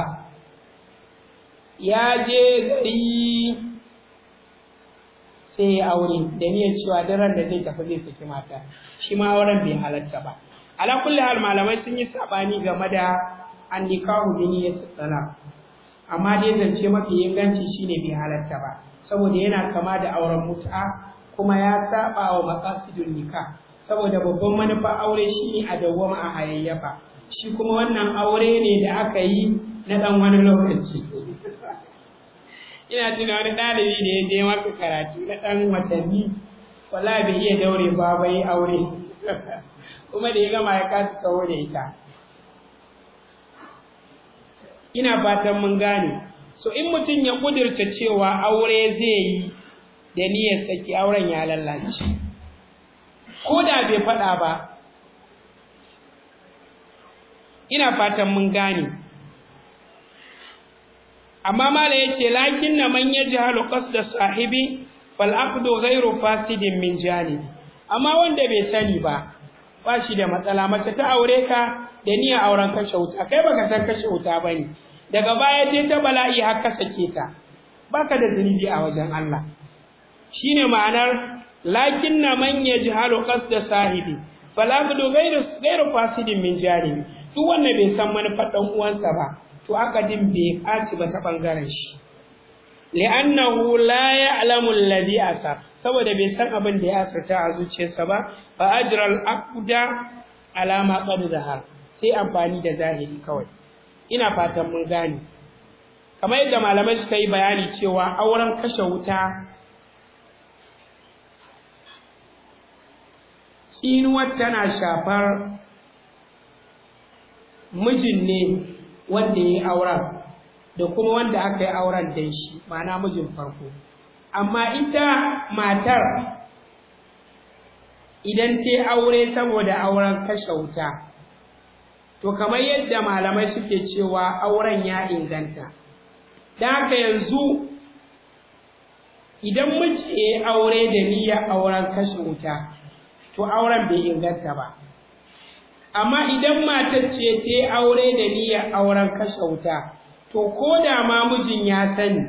ya je gari sai ya aure da niyyar cewa daren da zai tafi zai saki mata shi ma auren bai halatta ba ala kulli hal malamai sun yi sabani game da an nikahu bi niyyati talaq amma dai zance mafi inganci shine bai halatta ba saboda yana kama da auren mut'a kuma ya saba wa maqasidun nikah saboda babban manufa aure shine a dawwama a hayayyafa shi kuma wannan aure ne da aka yi na dan wani lokaci ina tuna wani ɗalibi da ya je maka karatu na ɗan watanni wala bai iya daure ba bai aure kuma da ya gama ya kasa tsawo da ita ina fatan mun gane so in mutum ya kudirce cewa aure zai yi da niyyar saki auren ya lallace ko da bai faɗa ba ina fatan mun gane amma mala yace lakin na man yajhalu qasda sahibi fal aqdu ghayru fasidin min jani amma wanda bai sani ba ba shi da matsala mace ta aure ka da niyyar auren kashe wuta kai baka san kashe wuta bane daga baya dai ta bala'i har ka sake ta baka da zunubi a wajen Allah shine ma'anar lakin na man yajhalu qasda sahibi fal aqdu ghayru ghayru fasidin min jani duk wanda bai san manufar dan uwansa ba to akadin bai ɓaci ba ta ɓangaren shi li'annahu la ya'lamu alladhi asar saboda bai san abin da ya asirta a zuciyarsa ba fa ajra al-aqda ala ma qad zahar sai amfani da zahiri kawai ina fatan mun gane kamar yadda malamai suka yi bayani cewa auren kashe wuta tsinuwar tana shafar mijin ne wanda ya yi auren da kuma wanda aka yi auren da shi ma'ana mijin farko amma ita matar idan ta aure saboda auren kashe wuta to kamar yadda malamai suke cewa auren ya inganta da haka yanzu idan miji ya aure da niyyar auren kashe wuta to auren bai inganta ba amma idan matar ce ta yi aure da niyyar auren kashe wuta to ko da ma mijin ya sani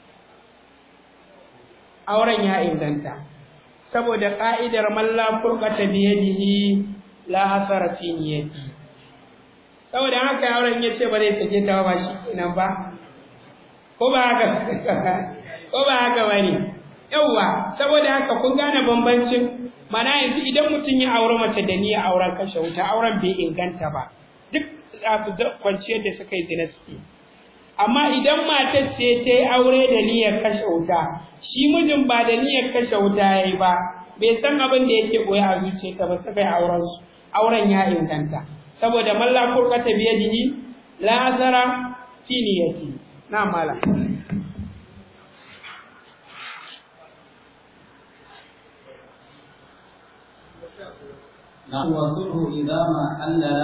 auren ya inganta saboda ka'idar malla furqata bi yadihi la hasara fi niyyati saboda haka auren ya ce ba zai sake ta ba shi kenan ba ko ba haka ko ba haka bane yauwa saboda haka kun gane bambancin mana yanzu idan mutum ya aure mace da niyyar auren kashe wuta auren bai inganta ba duk kwanciyar da suka yi zina suke amma idan matar ce ta yi aure da niyyar kashe wuta shi mijin ba da niyyar kashe wuta ya yi ba bai san abin da yake koya a zuciyarta ba suka yi auren su auren ya inganta saboda malla furqata biyadihi la azara fi niyyati na mala نعم وصله إذا ما حلل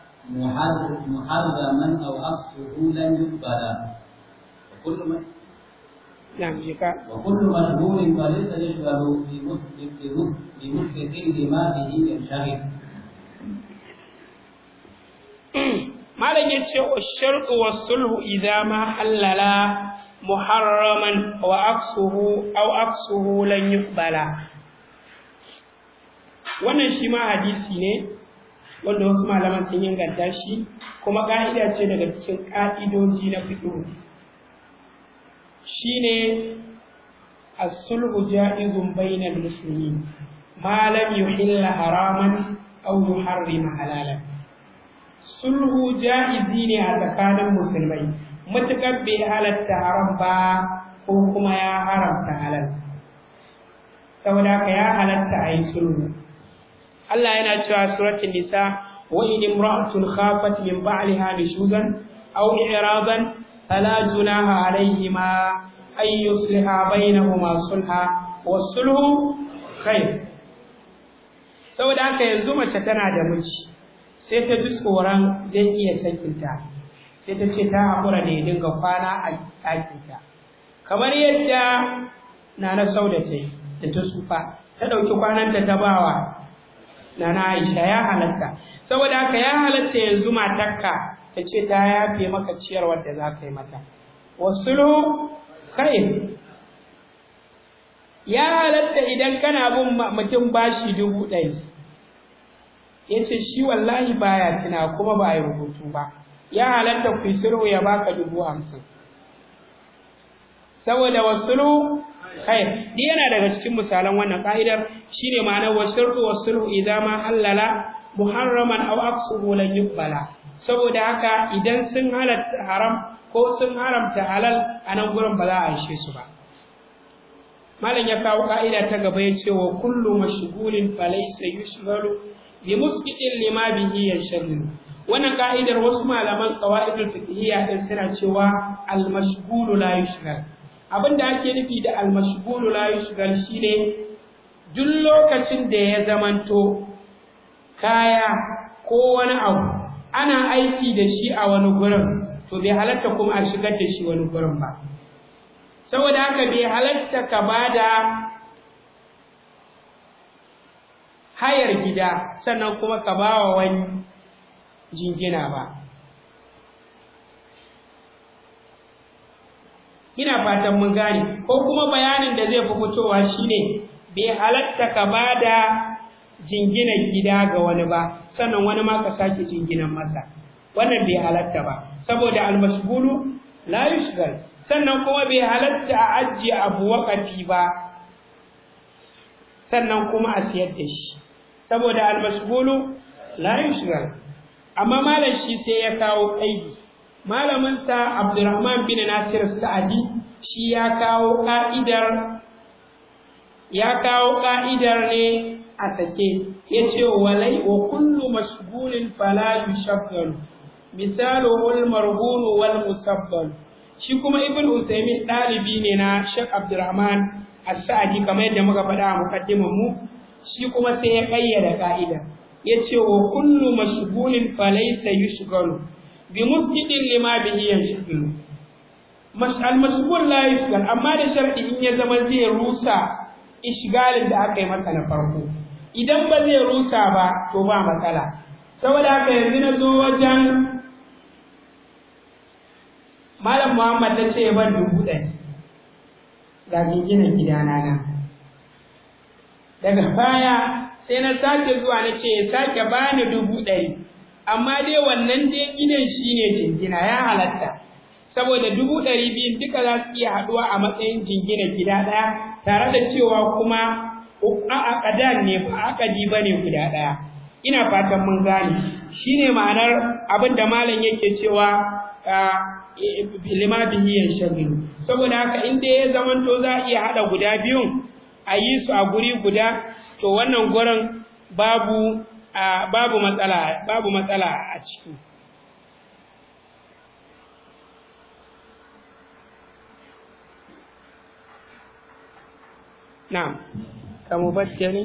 محرما أو عكسه لن يقبل وكل من نعم جيكا وكل مشغول فليس يشغل بمسبق لما به ينشغل malam ya ce wa sharɗu wa sulhu idza ma halala muharraman wa aksuhu aw aksuhu lan yuqbala wannan shi ma hadisi ne wanda wasu malaman sun inganta shi kuma ka'ida ce daga cikin ka'idoji na fiqh shine as-sulhu ja'izun bainal muslimin ma lam yuhilla haraman aw yuharrima halalan sulhu ja'izi ne a tsakanin musulmai matuƙar bai halatta haram ba ko kuma ya haramta halal saboda haka ya halatta a yi sulhu Allah yana cewa suratul nisa wa in imra'atun khafat min ba'liha nushuzan aw i'radan fala junaha alayhima ay yusliha bainahuma sulha was-sulhu khair saboda haka yanzu mace tana da miji sai ta ji tsoron zai iya sakinta sai ta ce ta haƙura da ya dinga kwana a ɗakinta kamar yadda na na sau da ta yi da ta tsufa ta ɗauki kwananta ta bawa na na aisha ya halatta saboda haka ya halatta yanzu matarka ta ce ta yafe maka ciyarwar da za ka yi mata wasu khair ya halatta idan kana bin mutum bashi dubu ɗari ya ce shi wallahi baya tuna kuma ba yi rubutu ba ya halatta ku sulhu ya baka dubu hamsin saboda wasulu kai di yana daga cikin misalan wannan ka'idar shine ma'anar wasulu wasulu idza ma halala muharraman aw aqsuhu lan yuqbala saboda haka idan sun halatta haram ko sun haramta halal a nan gurin ba za a ishe su ba malam ya kawo ka'ida ta gaba ya ce wa kullu mashghulin falaysa yushghalu bi musqitin lima bihi yashghalu wannan ka'idar wasu malaman qawaidul fiqhiyya din suna cewa al mashghulu la yushghal abinda ake nufi da al mashghulu la yushghal shine duk lokacin da ya zamanto kaya ko wani abu ana aiki da shi a wani gurin to bai halatta kuma a shigar da shi wani gurin ba saboda haka bai halatta ka bada hayar gida sannan kuma ka bawa wani jingina ba ina fatan mun gane ko kuma bayanin da zai fi fitowa shine bai halatta ka bada jinginan gida ga wani ba sannan wani ma ka sake jinginan masa wannan bai halatta ba saboda almashgulu la yushgal sannan kuma bai halatta a ajiye abu waqafi ba sannan kuma a siyar da shi saboda almashgulu la yushgal amma malam shi sai ya kawo kaidi malamin sa Abdurrahman bin Nasir Sa'adi shi ya kawo ka'idar ya kawo ka'idar ne a sake yace walai wa kullu mashghulin fala yushaggal misalu al marhun wal musabbal shi kuma ibn Uthaymeen dalibi ne na Sheikh Abdurrahman As-Sa'di kamar yadda muka faɗa a muqaddimar mu shi kuma sai ya kayyada ka'ida yace wa kullu mashghulin falaysa yushghalu bi musjidin lima bihi yanshghalu al mashghul la yushghal amma da sharadi in ya zama zai rusa ishgalin da aka yi masa na farko idan ba zai rusa ba to ba matsala saboda haka yanzu na zo wajen malam muhammad ta ce ban dubu ɗari ga gina gidana nan daga baya sai na sake zuwa na ce ya sake bani dubu ɗari amma dai wannan dai ginin shi ne jingina ya halatta saboda dubu ɗari biyun duka za su iya haɗuwa a matsayin jingina gida ɗaya tare da cewa kuma a akadan ne ba akadi ba ne guda ɗaya ina fatan mun gane shi ne ma'anar abin da malam yake cewa lima bihi yanshagilu saboda haka in dai ya zamanto za a iya haɗa guda biyun a yi su a guri guda to wannan gurin babu babu matsala babu matsala a ciki na'am كمبدل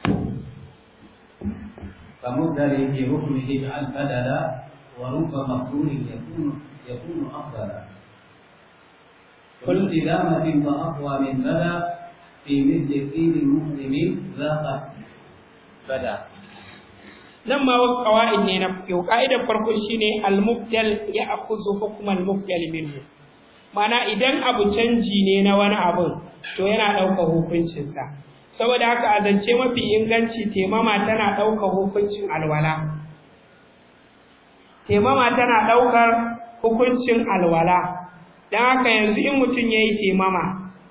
كمبدل في حكمه اجعل بدلا ورب مقرون يكون يكون افضلا كل إدامة فأقوى من بدا في مثل قيل مسلم ذاق بدا nan ma wasu ƙawa'id ne na fiƙo ƙa'idar farko shine al-mubdal ya akuzu hukm al-mubdal minhu mana idan abu canji ne na wani abun to yana ɗaukar hukuncinsa saboda haka a zance mafi inganci temama tana ɗaukar hukuncin alwala temama tana ɗaukar hukuncin alwala don haka yanzu in mutum ya yi temama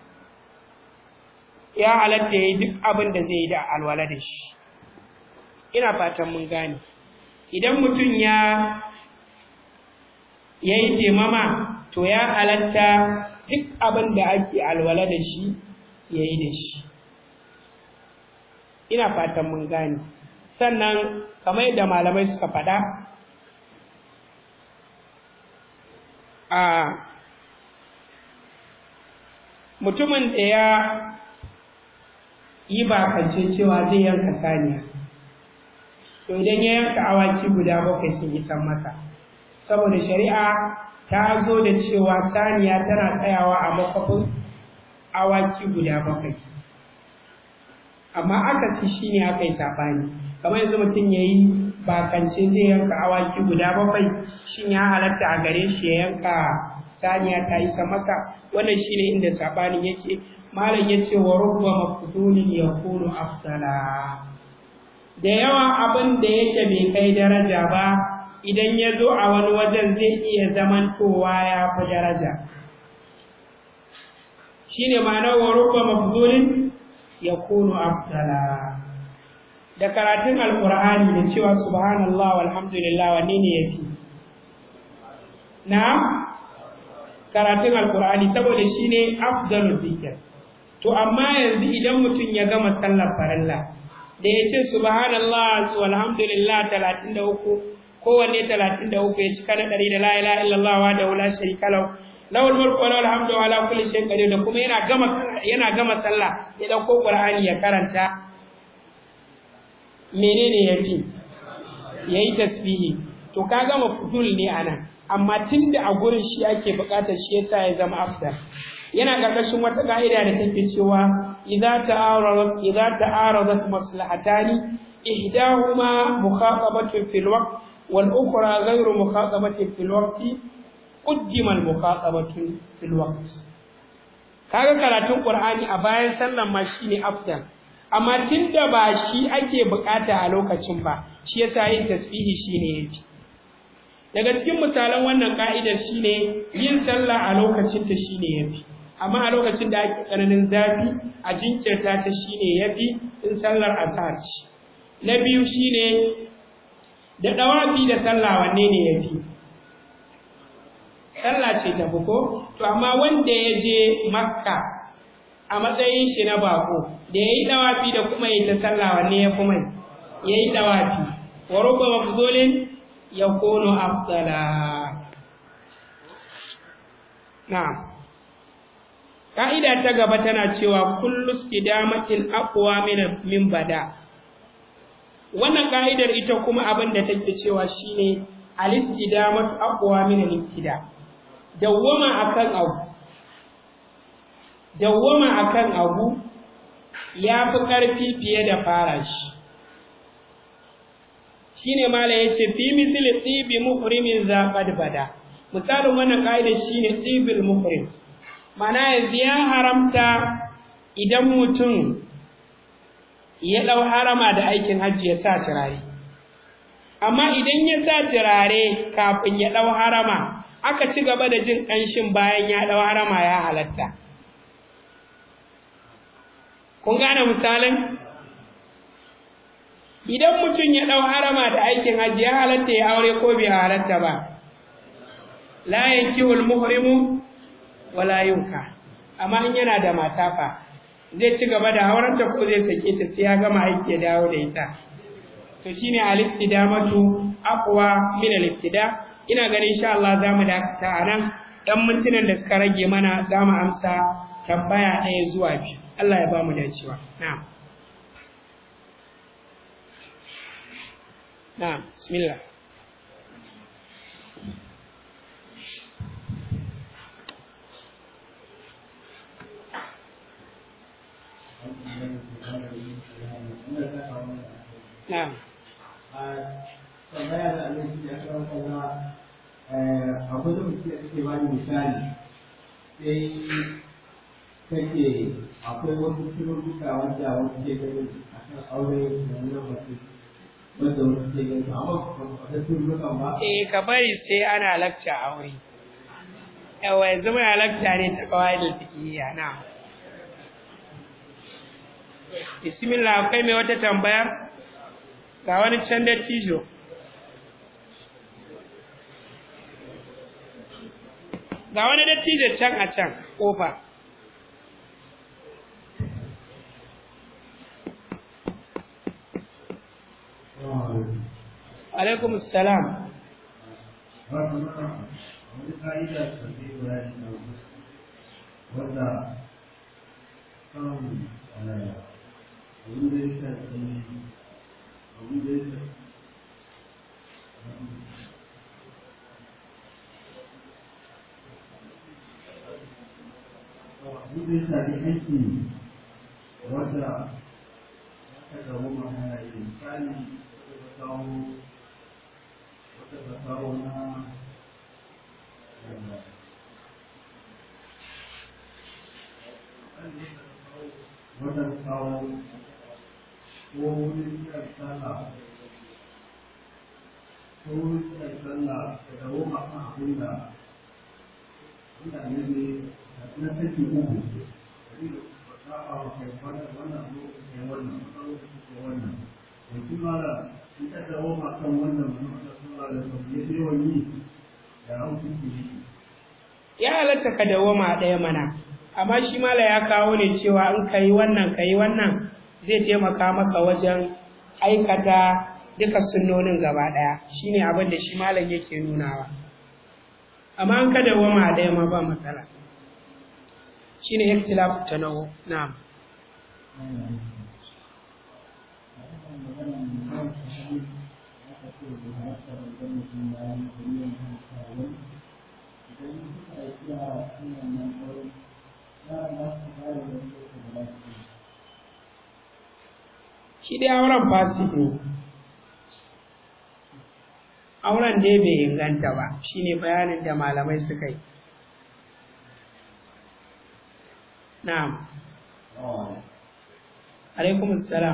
ya halatta ya yi duk abin da zai yi da alwala da shi ina fatan mun gane idan mutum ya ya yi temama to ya halatta duk abin da ake alwala da shi ya yi da shi ina fatan mun gane sannan kamar yadda malamai suka faɗa a mutumin da ya yi bakance cewa zai yanka saniya to idan ya yanka awaki guda bakwai sun isan masa saboda shari'a ta zo da cewa saniya tana tsayawa a makwafin awaki guda bakwai amma aka ci shi ne aka yi saɓani kamar yanzu mutum ya yi bakance zai yanka awaki guda bakwai shin ya halatta a gare shi ya yanka saniya ta isa masa wannan shi ne inda saɓanin yake malam ya ce wa rubba mafudulin ya kunu afsala da yawa abin da yake bai kai daraja ba idan ya zo a wani wajen zai iya zamantowa ya fi daraja shi ne ma'anar wa rubba mafudulin ya kunu afdala da karatun alkur'ani da cewa subhanallah walhamdulillah wanne ne yafi na karatun alkur'ani saboda shine afdalul zikr to amma yanzu idan mutum ya gama sallar farilla da ya ce subhanallah walhamdulillah 33 kowanne 33 ya cika na ɗari da la ilaha illallah wa da la sharika lahu lawal mulku wa lawal hamdu ala kulli shay'in qadir da kuma yana gama yana gama sallah ya dauko qur'ani ya karanta menene yafi yayi tasbihi to ka gama fudul ne anan amma tunda a gurin shi ake bukatar shi yasa ya zama afdal yana karkashin wata ka'ida da take cewa idza ta'aradat idza ta'aradat maslahatani ihdahuma mukhatabatun fil waqt wal ukhra ghayru mukhatabatin fil waqti qaddima al mukhatabatun fil waqt kaga karatun qur'ani a bayan sallan ma shine afdal amma tunda ba shi ake bukata a lokacin ba shi yasa yin tasbihi shine yafi daga cikin misalan wannan ka'idar shine yin sallah a lokacin ta shine yafi amma a lokacin da ake tsananin zafi a jinkirta ta shine yafi in sallar azhar ce na biyu shine da dawafi da sallah wanne ne yafi sallah ce ta ko to amma wanda ya je makka a matsayin shi na bako da yayi dawafi da kuma yayi ta sallah wanne ya fi mai yayi dawafi wa rubba mafdulin yakunu afdala na'am ka'ida ta gaba tana cewa kullu istidamatin aqwa min min bada wannan ka'idar ita kuma abin da take cewa shine al-istidamatu aqwa min al-ibtida dawwama akan abu dawwama akan abu ya fi ƙarfi fiye da fara shi shine mala yace fi misli tibi muhrimin zaqad bada misalin wannan kaida shine tibil muhrim mana yanzu ya haramta idan mutum ya dau harama da aikin hajji ya sa turare amma idan ya sa turare kafin ya dau harama aka ci gaba da jin ƙanshin bayan ya dau harama ya halatta kun gane misalin idan mutum ya ɗau harama da aikin hajji ya halatta ya aure ko bai halatta ba la yankihul muhrimu wala yunka amma in yana da mata fa zai ci gaba da hauranta ko zai sake ta sai ya gama aiki ya dawo da ita to shine al-istidamatu aqwa min al-ibtida ina ganin insha Allah zamu dakata a nan dan mintunan da suka rage mana zamu amsa tambaya ɗaya zuwa biyu Allah ya ba mu dacewa na'am نعم بسم الله نعم tambaya da Allah shi ya kawo kaza akwai da mutum da take bani misali sai kake akwai wasu tururruka wanda wasu ke gani a kan aure da wannan mutum wanda wasu ke gani amma ba ta tururrukan ba eh ka bari sai ana lakca aure yawa yanzu muna lakca ne ta kawai da fiqhiyya na bismillah akwai mai wata tambaya ga wani can da tijo ga wani dattijo can a can kofa alaikum salam wani ka'ida da zai bayani na wanda kan abin da ya shafi abin da ya shafi abin da ya shafi aiki wanda aka gabu mana yi misali wata ta kawo wata ta kawo na wata ta kawo ko wurin kiran sallah ko wurin kiran sallah da dawo makan abin da mutane ne na saki uku saba wa kai wannan wannan lokacin wannan lokacin wannan yanzu mara in ta dawo makan wannan wannan sallah da sauki ya yawan yi da hukunci ne ya halatta ka dawoma ɗaya mana amma shi mala ya kawo ne cewa in ka yi wannan ka yi wannan zai taimaka maka wajen aikata duka sunnonin gaba ɗaya shine abin da shi malam yake nunawa amma an ka dawoma ɗaya ma ba matsala shine ikhtilafu tanawu na'am shi dai auren fasik ne auren dai bai inganta ba shine bayanin da malamai suka yi na'am alaikum assalam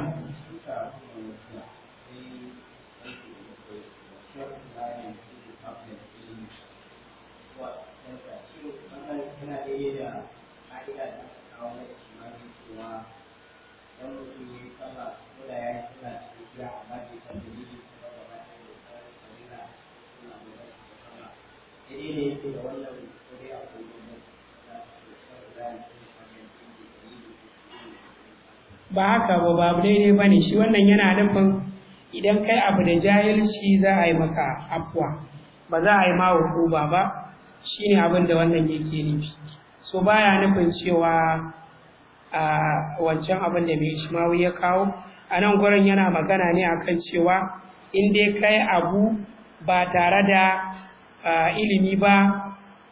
ba haka ba babu daidai ba ne shi wannan yana nufin idan kai abu da jahilci za a yi maka afuwa ba za a yi ma hukuma ba shine abin da wannan yake nufi so baya nufin cewa a wancan abin da mai ishmawi ya kawo a nan gurin yana magana ne akan cewa in dai kai abu ba tare da ilimi ba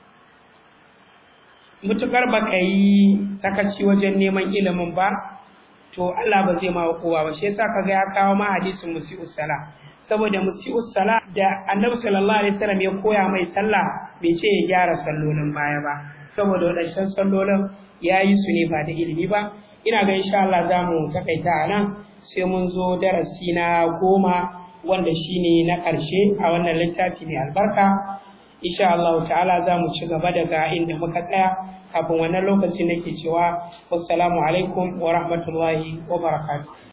mutukar ba ka yi sakaci wajen neman ilimin ba to Allah ba zai ma kowa ba shi yasa kaga ya kawo ma hadisin musi'us sala saboda musi'us sala da annabi sallallahu alaihi wasallam ya koya mai sallah bai ce ya gyara sallolin baya ba saboda wadannan sallolin ya yi su ne ba da ilimi ba ina ga insha Allah za mu takaita a nan sai mun zo darasi na goma wanda shine na ƙarshe a wannan littafi mai albarka insha Allah ta'ala za mu ci gaba daga inda muka tsaya kafin wannan lokaci nake cewa wassalamu alaikum wa rahmatullahi wa barakatuh